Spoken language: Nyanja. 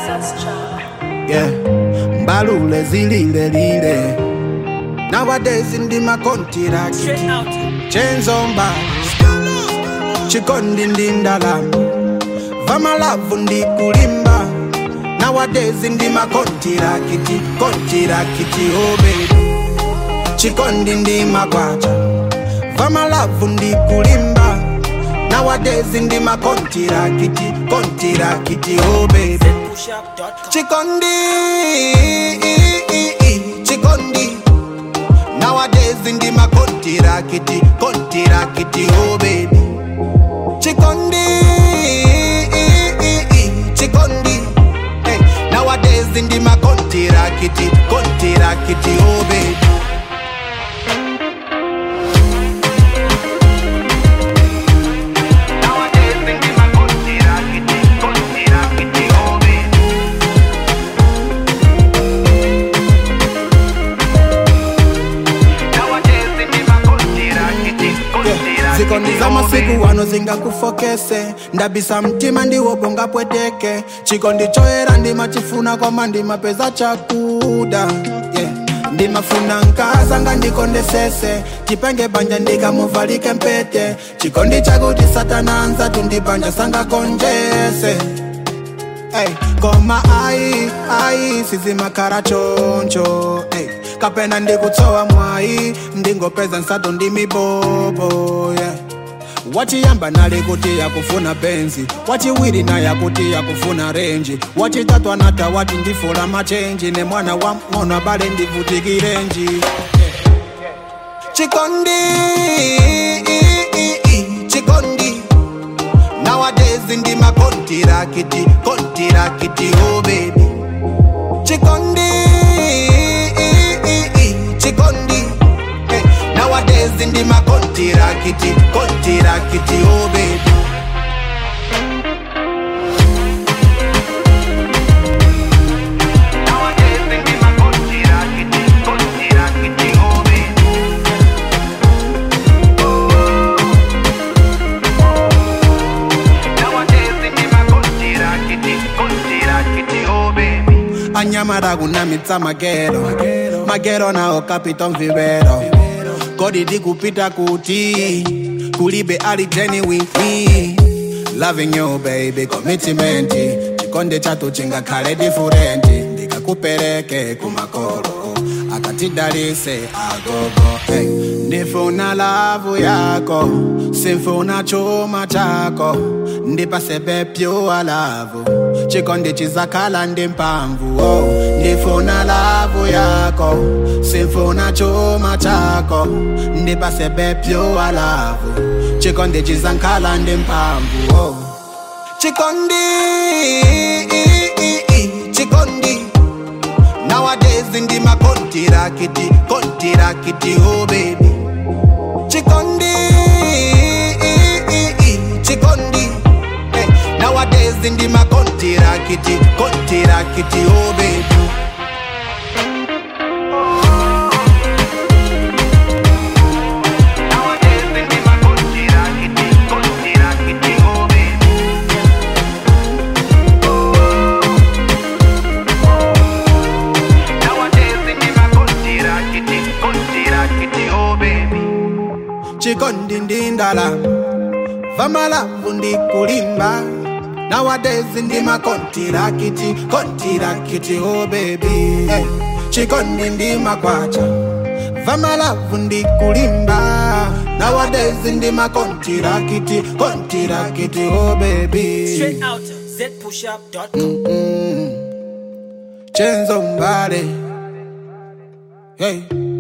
yeah mbalule zilile lile nowadays ndi makontiraki chenzomba chikondi ndi ndalama vamalavu ndi kulimba nowadays ndi makontirakiti kontirakiti oh baby chikondi ndi makwacha vamalavu ndi kulimba nowadays ndi makontirakiti kontirakiti oh baby chikondi chikondi nowadays ndi makontirakiti kontirakiti oh baby chikondi chikondi hey. nowadays ndi makontirakiti kontirakiti oh baby Nowadays ndi makontirakiti kontirakiti oh baby zikondi za masiku wano zingakufokese ndabisa mtima ndiwo bonga pweteke chikondi choera ndimachifuna koma ndimapeza chakuda yeah. ndimafuna nkazanga ndikondesese chipenge banja ndikamuvalike mpete chikondi chakuti satana anza tundibanja sangakonjese Hey, koma ai ai sizimakhala choncho hey, kapena ndikutsowa mwayi ndingopeza nsato ndi mibobo yeah. wachiyamba nali kuti yakufuna benzi wachiwiri naye akuti yakufuna renji wachitatu anata wati ndifula machenji ne mwana wa ng'ono abale ndivutikirenji chikondi chikondi nowadays ndi makontirakiti kontirakiti oh baby chikondi chikondi hey. nowadays ndi makontirakiti kontirakiti oh baby Nowadays ndi makontirakiti kontirakiti oh baby anyamara kunamitsa magero magero nawo kapito mvivero kodi ndikupita kuti kulibe ali genuine me loving you baby commitment chikonde chatu chingakhale different ndikakupereke kumakolo akatidalise agogo hey. ndifuna lavu yako simfuna chuma chako ndipasebe pure lavu chikondi chizakhala ndi mphamvu oh. ndifuna lavu yako simfuna chuma chako ndipasebe pure lavu chikondi chizakhala ndi mphamvu oh. chikondi chikondi Nowadays ndi makontirakiti kontirakiti oh baby chikondi chikondi hey. nowadays ndi makontirakiti kontirakiti oh baby Nowadays ndi makontirakiti kontirakiti oh baby chikondi ndi ndalama vamalavu ndi kulimba nowadays ndi makontirakiti kontirakiti oh baby hey. chikondi ndi makwacha vamalavu ndi kulimba nowadays ndi makontirakiti kontirakiti oh baby Straight out zpushup.com. chenzo mbale hey.